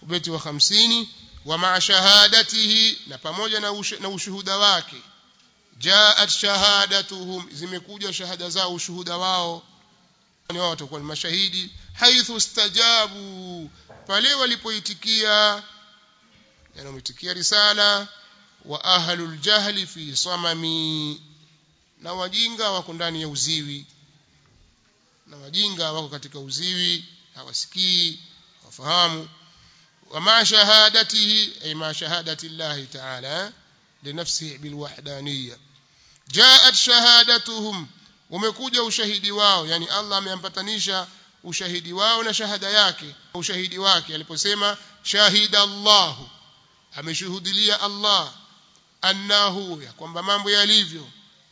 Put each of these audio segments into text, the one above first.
ubeti wa 50 wa ma shahadatihi na pamoja na, ush, na ushuhuda wake jaat shahadatuhum zimekuja shahada zao ushuhuda wao ni wao watakuwa ni mashahidi haithu stajabu pale walipoitikia yani wameitikia risala wa ahlul jahli fi samami na wajinga wako ndani ya uziwi na wajinga wako katika uziwi hawasikii hawafahamu ومع شهادته أي مع شهادة الله تعالى لنفسه بالوحدانية جاءت شهادتهم umekuja ushahidi wao yani Allah ameampatanisha ushahidi wao na shahada yake ushahidi wake aliposema shahida Allah ameshuhudilia Allah annahu ya kwamba mambo yalivyo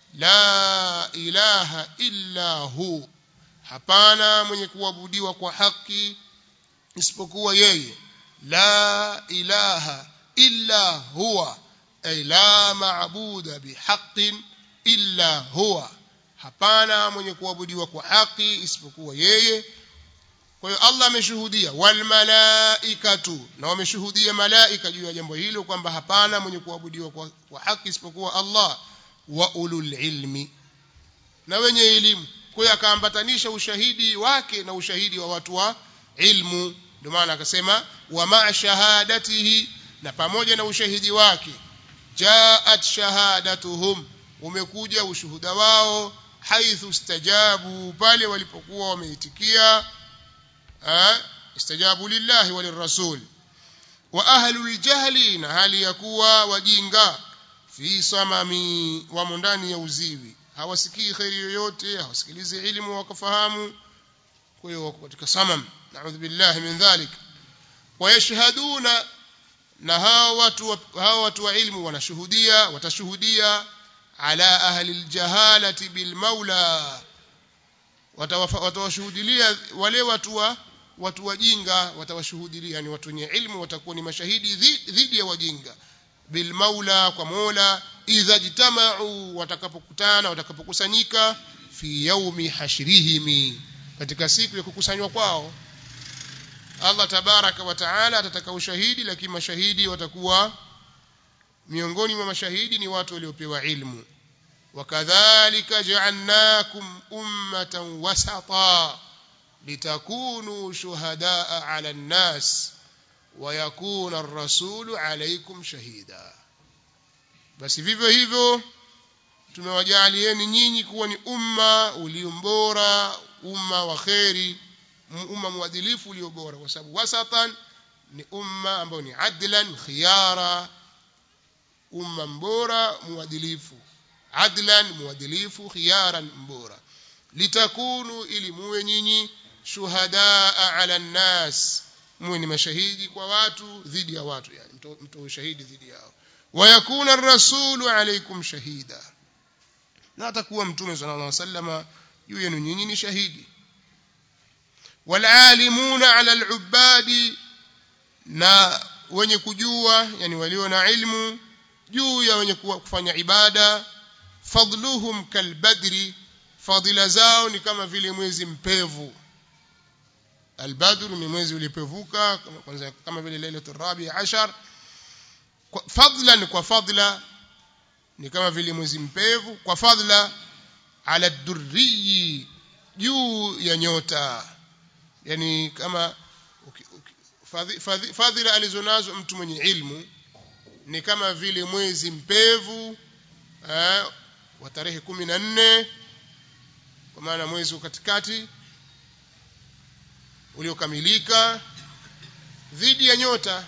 la ilaha illa hu hapana mwenye kuabudiwa kwa haki isipokuwa yeye la ilaha illa huwa ay la maabuda bihaqqin illa huwa hapana mwenye kuabudiwa kwa haki isipokuwa yeye kwa hiyo Allah ameshuhudia wal malaikatu na wameshuhudia malaika juu ya jambo hilo kwamba hapana mwenye kuabudiwa kwa, kwa haki isipokuwa Allah wa ulul ilmi na wenye elimu kwa hiyo akaambatanisha ushahidi wake na ushahidi wa watu wa ilmu ndio maana akasema wa ma shahadatihi na pamoja na ushahidi wake jaat shahadatuhum umekuja ushuhuda wao haithu stajabu pale walipokuwa wameitikia istajabu lillahi walirrasul wa ahlul jahli na hali ya kuwa wajinga fi samami wamo ndani ya uziwi hawasikii kheri yoyote hawasikilizi ilmu wakafahamu kwa hiyo wako katika samam naudhu billahi min dhalik wayashhaduna na hao watu hao watu wa ilmu wanashuhudia watashuhudia ala ahli aljahalati bilmaula watawashuhudilia wale watu wa watu wajinga watawashuhudilia yani watu wenye ilmu watakuwa ni mashahidi dhidi ya wajinga bilmaula kwa mola idha jitamau watakapokutana watakapokusanyika fi yaumi hashrihimi katika siku ya kukusanywa kwao Allah tabaraka wa taala atataka ushahidi lakini mashahidi watakuwa miongoni mwa mashahidi ni watu waliopewa ilmu wakadhalika ja'alnakum ummatan wasata litakunu shuhadaa 'ala an-nas wa yakuna ar-rasulu 'alaykum shahida basi vivyo hivyo tumewajalieni nyinyi kuwa ni umma uliombora umma wa kheri umma mwadilifu ulio bora kwa sababu wasatan ni umma ambao ni adlan khiyara umma mbora mwadilifu adlan mwadilifu khiyaran mbora litakunu ili muwe nyinyi shuhadaa ala nnas muwe ni mashahidi kwa watu dhidi ya watu yani mtoe shahidi dhidi yao wayakuna rasulu alaikum shahida na atakuwa mtume sallallahu alaihi wasallam juu yenu nyinyi ni shahidi walalimuna ala alubadi na wenye kujua yani walio na ilmu juu ya wenye kufanya ibada fadluhum kalbadri fadila zao ni kama vile mwezi mpevu albadr ni mwezi ulipevuka kwanza kama vile lailatul rabi ashar fadlan kwa fadla ni kama vile mwezi mpevu kwa fadla ala durriyi juu ya nyota yani kama fadhila alizonazo mtu mwenye ilmu ni kama vile mwezi mpevu eh, wa tarehe kumi na nne kwa maana mwezi katikati uliokamilika dhidi ya nyota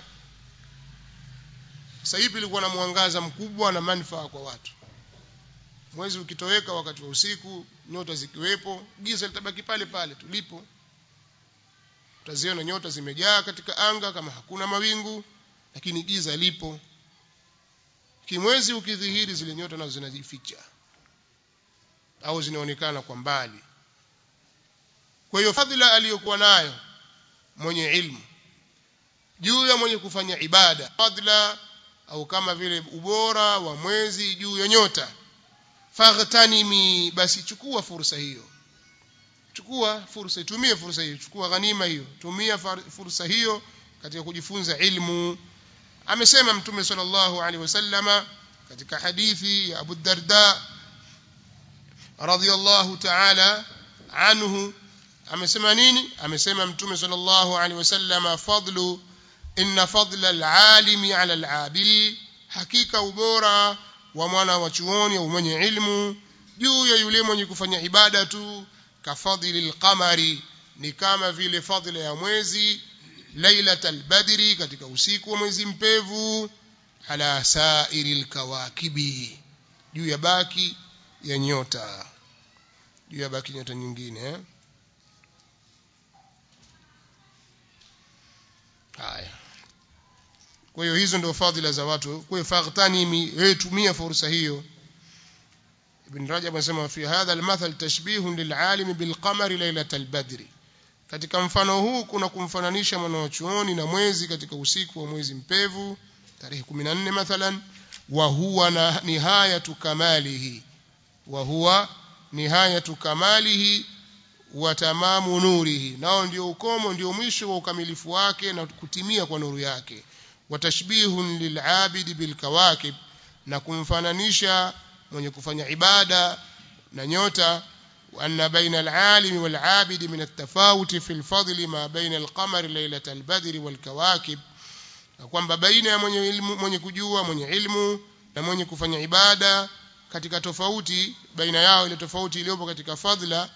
sasa hivi ilikuwa na mwangaza mkubwa na manufaa kwa watu mwezi ukitoweka wakati wa usiku nyota zikiwepo giza litabaki pale pale tulipo utaziona nyota zimejaa katika anga kama hakuna mawingu lakini giza lipo kimwezi ukidhihiri zile nyota nazo zinajificha au zinaonekana kwa mbali kwa hiyo fadhila aliyokuwa nayo mwenye ilmu juu ya mwenye kufanya ibada fadhila au kama vile ubora wa mwezi juu ya nyota faghtanimi basi chukua fursa hiyo chukua fursa itumie fursa hiyo chukua ghanima hiyo tumia fursa hiyo katika kujifunza ilmu amesema mtume sallallahu alaihi wasallama katika hadithi ya Abu Darda radhiyallahu ta'ala anhu amesema nini amesema mtume sallallahu alaihi wasallama fadlu inna fadla al-alimi ala al-abidi hakika ubora wa mwana wa chuoni au mwenye ilmu juu ya yule mwenye kufanya ibada tu kafadhili al-qamari ni kama vile fadhila ya mwezi lailatul badri katika usiku wa mwezi mpevu ala sairil kawakibi juu ya baki ya nyota juu ya baki nyota nyingine eh? haya kwa hiyo hizo ndio fadhila za watu kwa hiyo faghtanimi wewe tumia fursa hiyo ibn rajab anasema fi hadha almathal tashbihun lil'alim bilqamari lailatal badri katika mfano huu kuna kumfananisha mwanachuoni na mwezi katika usiku wa mwezi mpevu tarehe 14 mathalan wa huwa na nihayatu kamalihi wa huwa nihayatu kamalihi wa tamamu nurihi nao ndio ukomo ndio mwisho wa ukamilifu wake na kutimia kwa nuru yake wa tashbihun lil'abidi bilkawakib na kumfananisha mwenye kufanya ibada na nyota وأن بين العالم والعابد من التفاوت في الفضل ما بين القمر ليلة البدر والكواكب kwamba baina ya mwenye ilmu mwenye kujua mwenye ilmu na mwenye kufanya ibada katika tofauti baina yao ile tofauti iliyopo katika fadhila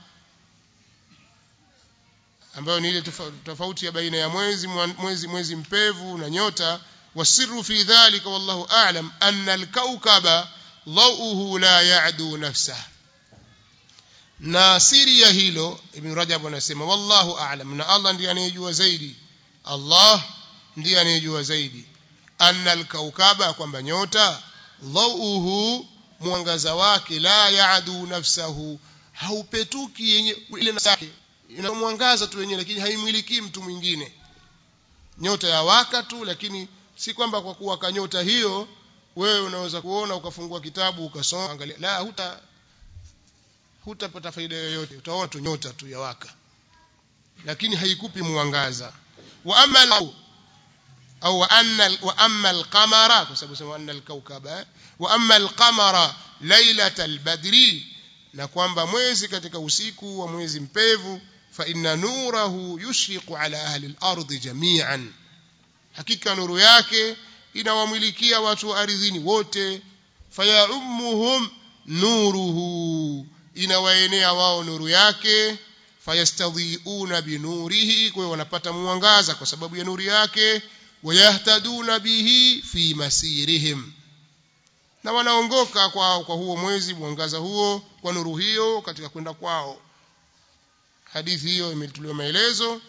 ambayo ni ile tofauti ya baina ya mwezi mwezi mwezi mpevu na nyota wasirru fi dhalika wallahu a'lam anna al-kawkaba dhawuhu la ya'du nafsahu na siri ya hilo ibn rajab anasema wallahu a'lam na Allah ndiye anayejua zaidi Allah ndiye anayejua zaidi anna al-kaukaba kwamba nyota dhauhu mwangaza wake la yaadu nafsahu haupetuki yenye ile nafsi ina mwangaza tu yenyewe lakini haimwiliki mtu mwingine nyota ya waka tu lakini si kwamba kwa kuwaka nyota hiyo wewe unaweza kuona ukafungua kitabu ukasoma angalia la huta hutapata faida yoyote utaona tu nyota tu ya waka lakini haikupi mwangaza wa amma au wa anna wa amma al-qamara kwa sababu sema anna al-kawkaba wa amma al-qamara lailatal badri na kwamba mwezi katika usiku wa mwezi mpevu fa inna nurahu yushriqu ala ahli al-ardi jami'an hakika nuru yake inawamilikia watu wa ardhini wote fayaummuhum nuruhu inawaenea wao nuru yake fayastadhiuna binurihi kwa hiyo wanapata mwangaza kwa sababu ya nuru yake wayahtaduna bihi fi masirihim na wanaongoka kwa kwa huo mwezi mwangaza huo kwa nuru hiyo katika kwenda kwao hadithi hiyo imetuliwa maelezo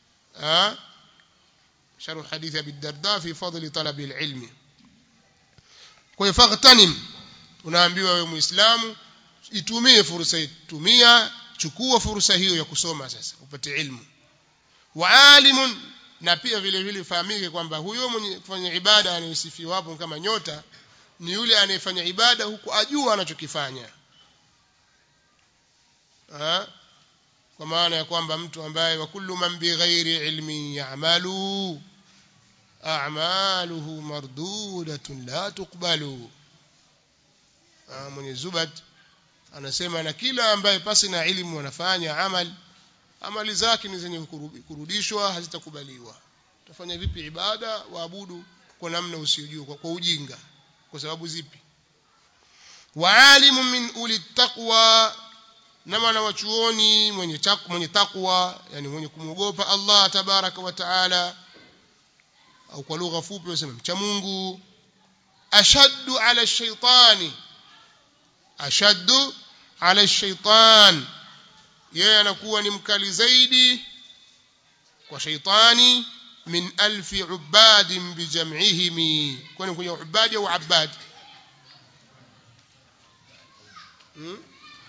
sharh hadithi abi darda fi fadli talabi alilmi kwa hiyo faghtanim unaambiwa wewe muislamu itumie fursa hii tumia chukua fursa hiyo ya kusoma sasa upate ilmu wa alimun na pia vile vile fahamike kwamba huyo mwenye kufanya ibada anayesifiwa hapo kama nyota ni yule anayefanya ibada huku ajua anachokifanya kwa maana ya kwamba mtu ambaye wa kullu man bighairi ilmin ya'malu a'maluhu mardudatun la tuqbalu mwenye zubat anasema na kila ambaye pasi na elimu anafanya amal amali zake ni zenye kurudishwa hazitakubaliwa utafanya vipi ibada waabudu kwa namna usiyojua kwa, kwa ujinga kwa sababu zipi waalimu min uli taqwa na mwana wa chuoni mwenye takwa mwenye takwa yani mwenye kumwogopa Allah tabaraka wa taala au kwa lugha fupi wasema mcha Mungu ashaddu ala shaitani ashaddu ala shaitan yeye anakuwa ni mkali zaidi kwa shaitani min alfi ubadin bijam'ihim kwani kwenye ubadi au abad hmm?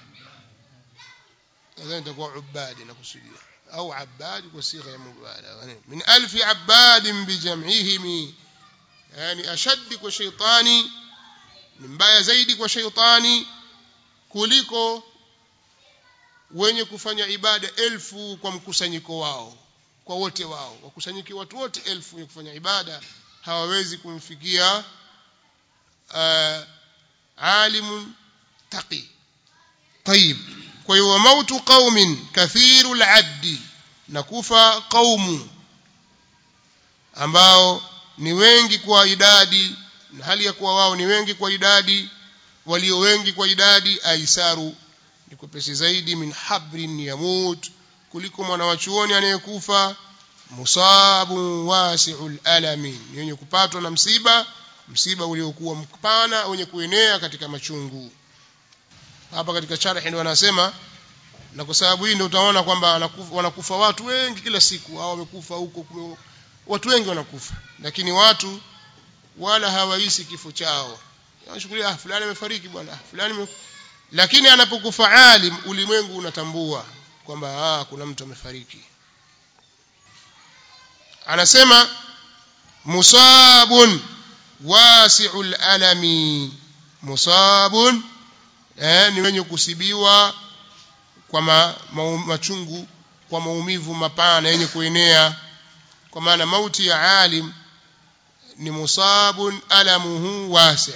nadhani itakuwa ubadi nakusudia au abad kwa sigha ya mubalaghah min alfi abadin bijam'ihim yani ashaddi kwa shaitani ni mbaya zaidi kwa shaitani kuliko wenye kufanya ibada elfu kwa mkusanyiko wao kwa wote wao wakusanyike watu wote elfu wenye kufanya ibada hawawezi kumfikia uh, alimun taqi طيب kwa hiyo mautu qaumin kathiru al-addi na kufa qaumu ambao ni wengi kwa idadi na hali ya kuwa wao ni wengi kwa idadi walio wengi kwa idadi aisaru ni kwepesi zaidi min habrin yamut kuliko mwana wa chuoni anayekufa musabu wasi'ul alami ni wenye kupatwa na msiba msiba uliokuwa mpana wenye kuenea katika machungu hapa katika sharhi ndio wanasema na kwa sababu hii ndio utaona kwamba wanakufa, wanakufa watu wengi kila siku hao wamekufa huko watu wengi wanakufa lakini watu wala hawahisi kifo chao wanashukulia ah fulani amefariki bwana fulani me... lakini anapokufa alim ulimwengu unatambua kwamba ah kuna mtu amefariki anasema musabun wasi'ul alami musabun eh, ni wenye kusibiwa kwa ma, ma, machungu kwa maumivu mapana yenye kuenea kwa maana mauti ya alim ni musabun alamuhu wasi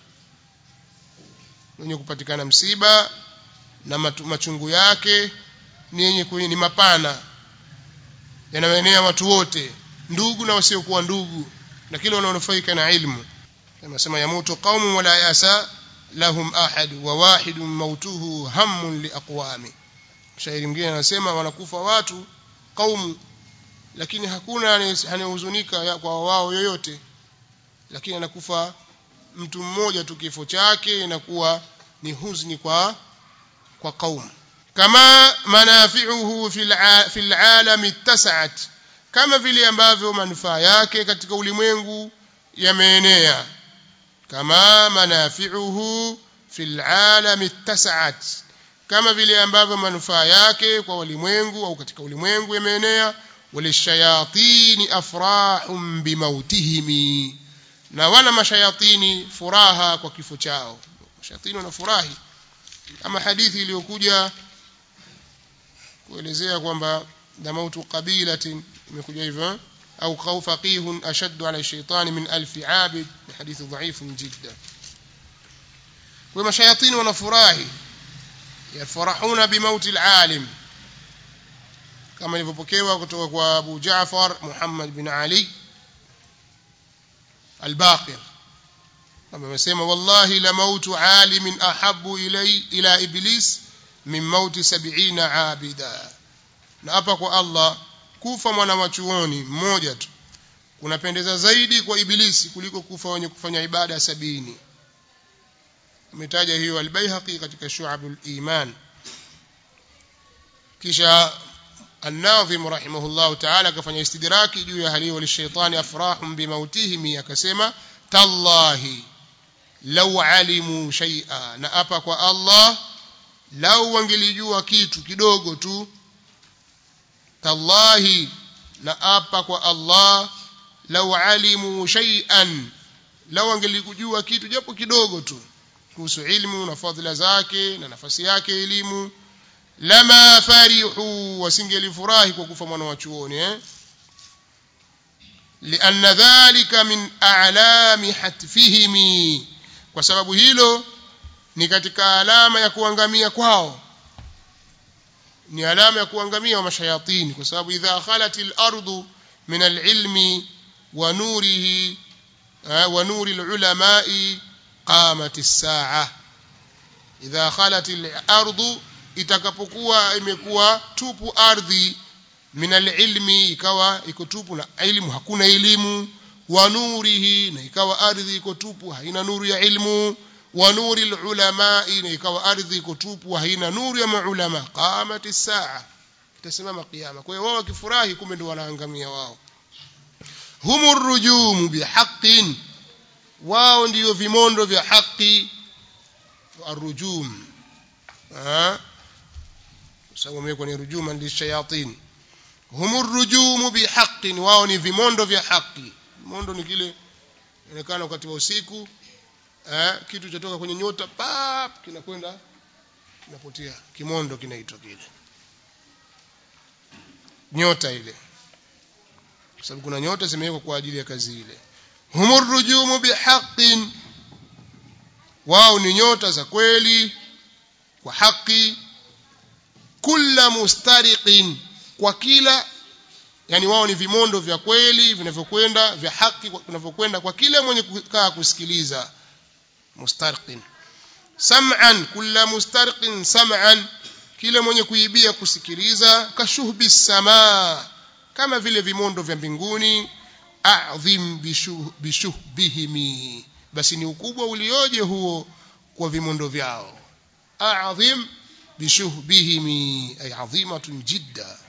wenye kupatikana msiba na matu, machungu yake ni yenye ni mapana yanayoenea watu wote ndugu na wasiokuwa ndugu na kile wanaonufaika na ilmu anasema yamutu qaumun wala yasa lahum ahad wa wahidun mautuhu hammun liaqwami shairi mwingine anasema wanakufa watu kaumu lakini hakuna anayehuzunika kwa wao yoyote lakini anakufa mtu mmoja tu kifo chake inakuwa ni huzni kwa kwa kaumu kama manafi'uhu fil alam ittasat kama vile ambavyo manufaa yake katika ulimwengu yameenea kama manafi'uhu fil alam ittasat kama vile ambavyo manufaa yake kwa ulimwengu au katika ulimwengu yameenea walishayatini afrahum bimautihimi na wana mashayatini furaha kwa kifo chao mashayatini wanafurahi kama hadithi iliyokuja kuelezea kwamba da mautu qabilatin imekuja hivyo au qaw faqihun ashaddu ala shaytani min alf abid ni hadithi dhaifu jidda kwa mashayatini wanafurahi yafurahuna bimauti alalim kama ilivyopokewa kutoka kwa Abu Jaafar Muhammad bin Ali al-Baqir kama amesema wallahi la mautu alimin ahabbu ilay ila iblis min mauti 70 abida na hapa kwa Allah kufa mwana wa chuoni mmoja tu kunapendeza zaidi kwa ibilisi kuliko kufa wenye kufanya ibada sabini ametaja hiyo al-Baihaqi katika Shu'abul Iman kisha الناظم رحمه الله تعالى كفanya istidraki juu ya hali walishaitani afrahum bimautihim akasema tallahi law alimu shay'a na apa kwa Allah lau wangelijua kitu kidogo tu tallahi na apa kwa Allah law alimu shay'an lau wangelijua kitu japo kidogo tu kuhusu ilmu na fadhila zake na nafasi yake elimu lama farihu wasingelifurahi kwa kufa mwana wa chuoni eh lianna dhalika min a'lami hatfihim kwa sababu hilo ni katika alama ya kuangamia kwao ni alama ya kuangamia wa mashayatini kwa sababu idha khalatil ardu min alilmi wa nurihi wa nuri alulamai qamat as-sa'a idha khalatil ardu itakapokuwa imekuwa tupu ardhi minal ilmi ikawa iko tupu na elimu hakuna elimu wa nurihi na ikawa ardhi iko tupu haina nuru ya ilmu wa nuri ulama na ikawa ardhi iko tupu haina nuru ya maulama qamati saa itasimama kiyama kwa hiyo wao wakifurahi kumbe ndio wanaangamia wao humur rujum bihaqqin wao ndio vimondo vya haki arrujum ah sababu imekuwa ni rujuma lishayatin humur rujumu bihaqqin wao ni vimondo vya haki vimondo ni kile inaonekana wakati wa usiku eh, kitu chatoka kwenye nyota pap kinakwenda kinapotea kimondo kinaitwa kile nyota ile kwa sababu kuna nyota zimewekwa kwa ajili ya kazi ile humur rujumu bihaqqin wao ni nyota za kweli kwa haki kulla mustariqin kwa kila yani wao ni vimondo vya kweli vinavyokwenda vya haki vinavyokwenda kwa kila mwenye kukaa kusikiliza mustarqin sam'an kulla mustarqin sam'an kila mwenye kuibia kusikiliza kashuhbi samaa kama vile vimondo vya mbinguni a'dhim bishuhbihimi basi ni ukubwa ulioje huo kwa vimondo vyao a'dhim bishuhbihimi ay 'azimatun jidda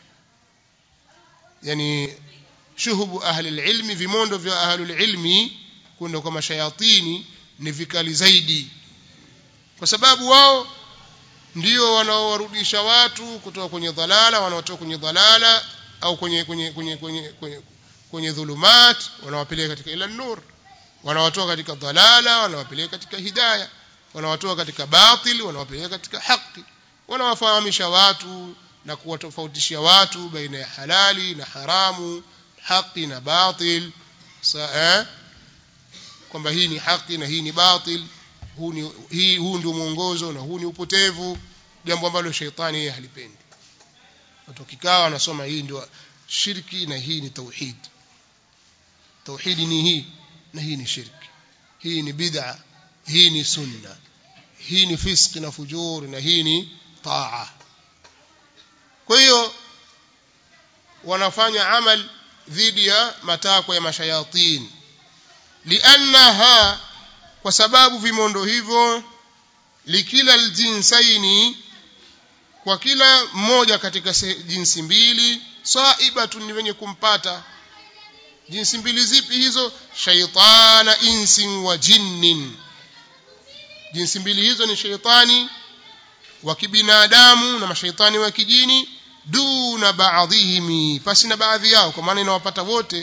yani shuhubu ahli alilmi vimondo vya ahli alilmi kwenda kwa mashayatini ni vikali zaidi kwa sababu wao ndio wanaowarudisha watu kutoka kwenye dhalala wanaotoka kwenye dhalala au kwenye kwenye kwenye kwenye kwenye, kwenye dhulumat wanawapeleka katika ila nur wanawatoa katika dhalala wanawapeleka katika hidayah wanawatoa katika batil wanawapeleka katika haki wanawafahamisha watu na kuwatofautishia watu baina ya halali na haramu haki na batil eh? kwamba hii ni haki na hii ni batil huu ni hii huu ndio mwongozo na huu ni upotevu jambo ambalo sheitani yeye halipendi watu kikao wanasoma hii ndio shirki na hii ni tauhid tauhidi ni hii na hii ni shirki hii ni bid'a hii ni sunna hii ni fiski na fujur na hii ni taa kwa hiyo wanafanya amal dhidi ya matakwa ya mashayatin liannaha kwa sababu vimondo hivyo likila aljinsaini kwa kila mmoja katika jinsi mbili saibatun ni wenye kumpata jinsi mbili zipi hizo shaitana insin wa jinnin jinsi mbili hizo ni shaitani wa kibinadamu na mashaitani wa kijini duna baadhihimi pasi na baadhi yao kwa maana inawapata wote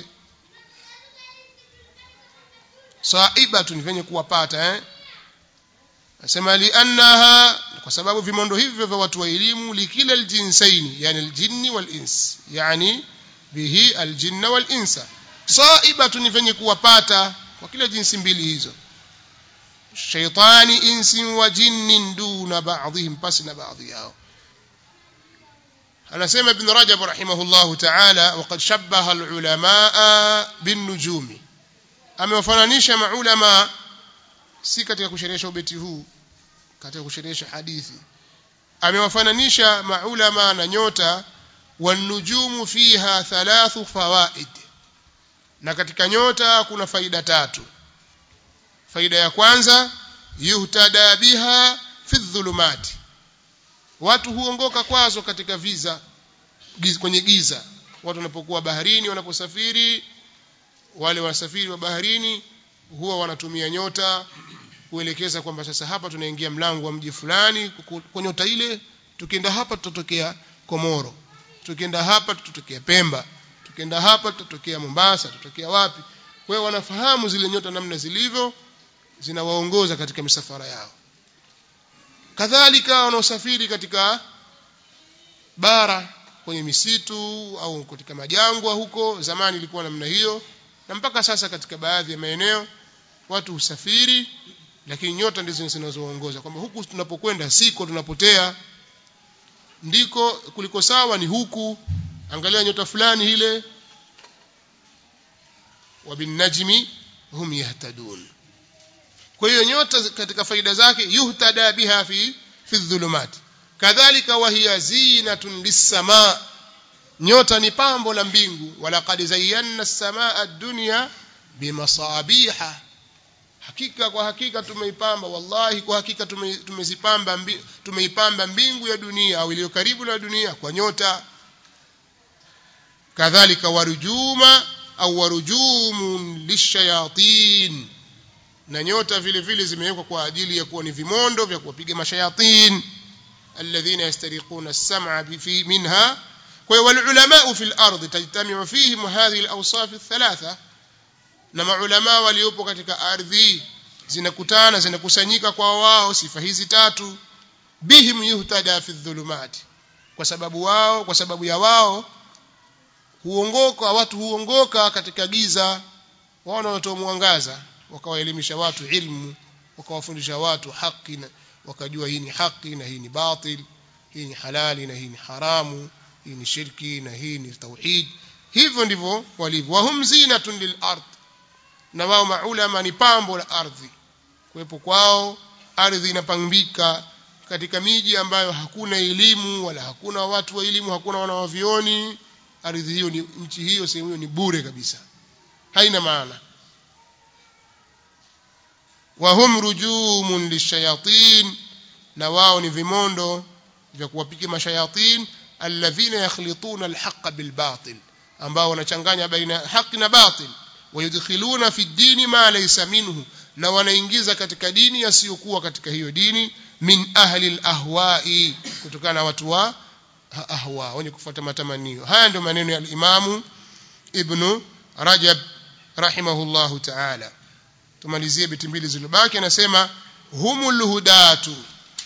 saibatun venye kuwapata eh nasema liannaha kwa sababu vimondo hivyo vya watu wa elimu likila aljinsaini yani aljinni walins yani bihi aljinna walinsa saibatun venye kuwapata kwa kila jinsi mbili hizo shaitani insi wa jinnin duna ba'dihim pasi na baadhi yao anasema ibn rajab rahimahullah ta'ala waqad shabbaha alulamaa binnujumi amewafananisha maulama si katika kusherehesha ubeti huu katika kusherehesha hadithi amewafananisha maulama na nyota wanujumu fiha thalathu fawaid na katika nyota kuna faida tatu faida ya kwanza yuhtada biha fi dhulumati watu huongoka kwazo katika viza giza, kwenye giza watu wanapokuwa baharini wanaposafiri wale wasafiri wa baharini huwa wanatumia nyota kuelekeza kwamba sasa hapa tunaingia mlango wa mji fulani kwa nyota ile tukienda hapa tutatokea Komoro tukienda hapa tutatokea Pemba tukienda hapa tutatokea Mombasa tutatokea wapi kwa hiyo wanafahamu zile nyota namna zilivyo zinawaongoza katika misafara yao kadhalika wanaosafiri katika bara kwenye misitu au katika majangwa huko zamani ilikuwa namna hiyo na mpaka sasa katika baadhi ya maeneo watu husafiri lakini nyota ndizo zinazoongoza kwamba huku tunapokwenda siko tunapotea ndiko kuliko sawa ni huku angalia nyota fulani ile wabinajmi hum yahtadun kwa hiyo nyota katika faida zake yuhtada biha fi fi dhulumat kadhalika wa hiya zinatun lis-samaa nyota ni pambo la mbingu walaqad zayyana as-samaa ad-dunya bimasabiha hakika kwa hakika tumeipamba wallahi kwa hakika tumezipamba tumeipamba mbingu ya dunia au iliyo karibu na dunia kwa nyota kadhalika warujuma au warujumun lishayatin na nyota vile vile zimewekwa kwa ajili ya kuwa ni vimondo vya kuwapiga mashayatin alladhina yastariquna as-sam'a fi minha kwa hiyo walulama fi al-ard tajtamiu fihim hadhihi al-awsaf ath-thalatha na maulama waliopo katika ardhi zinakutana zinakusanyika kwa wao sifa hizi tatu bihim yuhtada fi dhulumat kwa sababu wao kwa sababu ya wao huongoka watu huongoka katika giza wao wanatoa mwangaza wakawaelimisha watu ilmu wakawafundisha watu haki na wakajua hii ni haki na hii ni batil hii ni halali na hii ni haramu hii ni shirki na hii ni tauhid hivyo ndivyo walivyo wahum zinatun lil ard na wao maulama ni pambo la ardhi kuwepo kwao ardhi inapambika katika miji ambayo hakuna elimu wala hakuna watu wa elimu hakuna wanawavioni ardhi hiyo ni nchi hiyo sehemu hiyo ni bure kabisa haina maana wahum rujumun lishayatin na wao ni vimondo vya kuwapiga mashayatin alladhina yakhlituna alhaqa bilbatil ambao wanachanganya baina haki na batil wayudkhiluna fi dini ma laysa minhu na wanaingiza katika dini yasiyokuwa katika hiyo dini min ahli alahwa'i kutokana na watu wa ahwa wenye kufuata matamanio haya ndio maneno ya al-Imamu Ibn Rajab rahimahullahu ta'ala tumalizie biti mbili zilizobaki anasema humul hudatu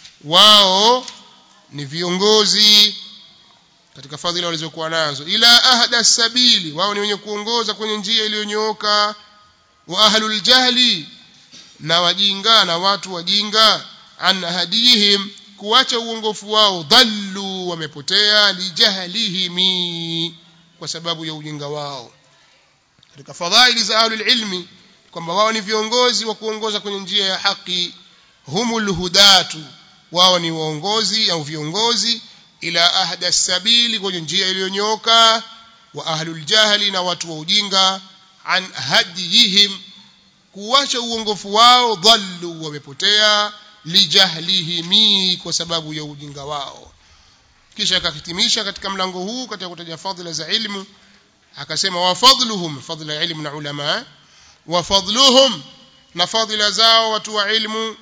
wao ni viongozi katika fadhila walizokuwa nazo ila ahda sabili wao ni wenye kuongoza kwenye njia iliyonyooka wa ahlul jahli na wajinga na watu wajinga an hadihim kuacha uongofu wao dhallu wamepotea lijahlihimi kwa sababu ya ujinga wao katika fadhaili za ahlul ilmi kwamba wao ni viongozi wa kuongoza kwenye njia ya haki humul hudatu wao ni waongozi au viongozi ila ahda sabili kwenye njia iliyonyooka wa ahlul jahli na watu wa ujinga an hadihim kuacha uongofu wao dhallu wamepotea lijahlihimi kwa sababu ya ujinga wao kisha akahitimisha katika mlango huu katika kutaja fadhila za ilmu akasema wa fadluhum fadhila ya ilmu na ulama wa fadluhum na fadhila zao watu wa ilmu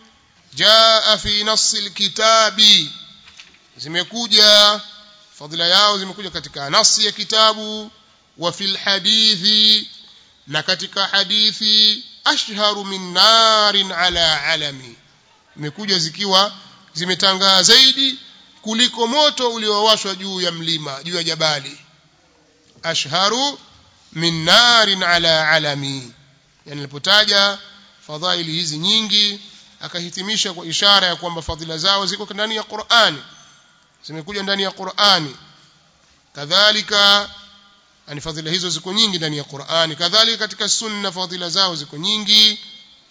jaa fi nassil kitabi zimekuja fadhila yao zimekuja katika nasi ya kitabu wa fil hadithi na katika hadithi ashharu min narin ala alami imekuja zikiwa zimetangaa zaidi kuliko moto uliowashwa juu ya mlima juu ya jabali ashharu min narin ala alami yani alipotaja fadhaili hizi nyingi akahitimisha kwa ishara ya kwamba fadhila zao ziko ndani ya Qur'ani zimekuja ndani ya Qur'ani kadhalika yani fadhila hizo ziko nyingi ndani ya Qur'ani kadhalika katika sunna fadhila zao ziko nyingi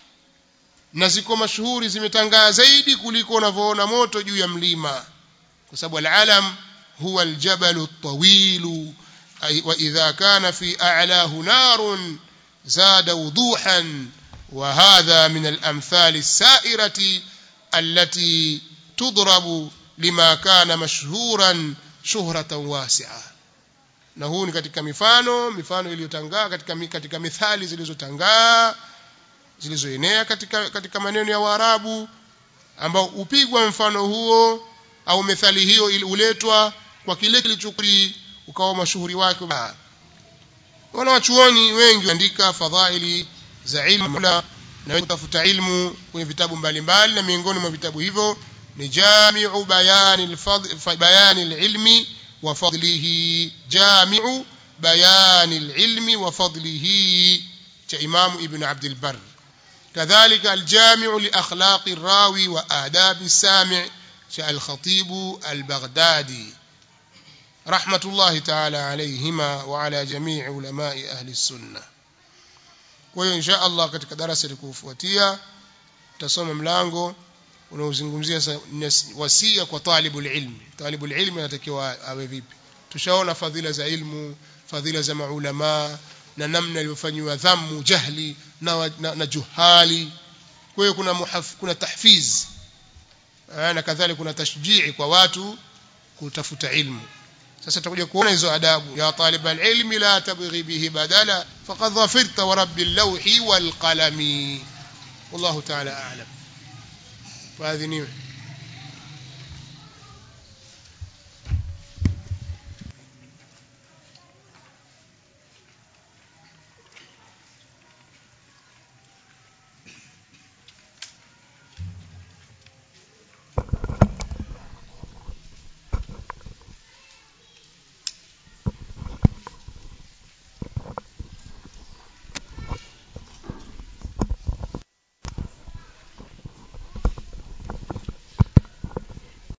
na ziko mashuhuri zimetangaa zaidi kuliko unavyoona moto juu ya mlima kwa sababu al-alam huwa al-jabal at-tawil wa idha kana fi a'lahu narun zada wuduhan وهذا من الأمثال السائرة التي تضرب لما كان مشهورا شهرة واسعة na huu ni katika mifano mifano iliyotangaa katika katika mithali zilizotangaa zilizoenea katika katika maneno ya Waarabu ambao upigwa mfano huo au methali hiyo uletwa kwa kile kilichokuri ukawa mashuhuri wake wana wachuoni wengi andika fadhaili za ilmu na wenye kutafuta ilmu kwenye vitabu mbalimbali na miongoni mwa vitabu hivyo ni jami'u bayani al-fadl bayani al-ilmi wa fadlihi jami'u bayani al-ilmi wa fadlihi cha Imam Ibn Abd al-Barr كذلك الجامع لأخلاق الراوي وآداب السامع شاء الخطيب البغدادي رحمة الله تعالى عليهما وعلى جميع علماء أهل السنة kwa hiyo insha Allah katika darasa likufuatia tutasoma mlango unaozungumzia wasia kwa talibul ilmi talibul ilmi anatakiwa awe vipi tushaona fadhila za ilmu fadhila za maulama na namna iliyofanywa dhammu jahli na, na, na juhali kwa hiyo kuna muhaf, kuna tahfiz na kadhalika kuna tashjii kwa watu kutafuta ilmu sasa tutakuja kuona hizo adabu ya talib alilmi la tabghi bihi badala faqad dhafirta wa rabbil lawhi wal qalami wallahu ta'ala a'lam faadhiniwe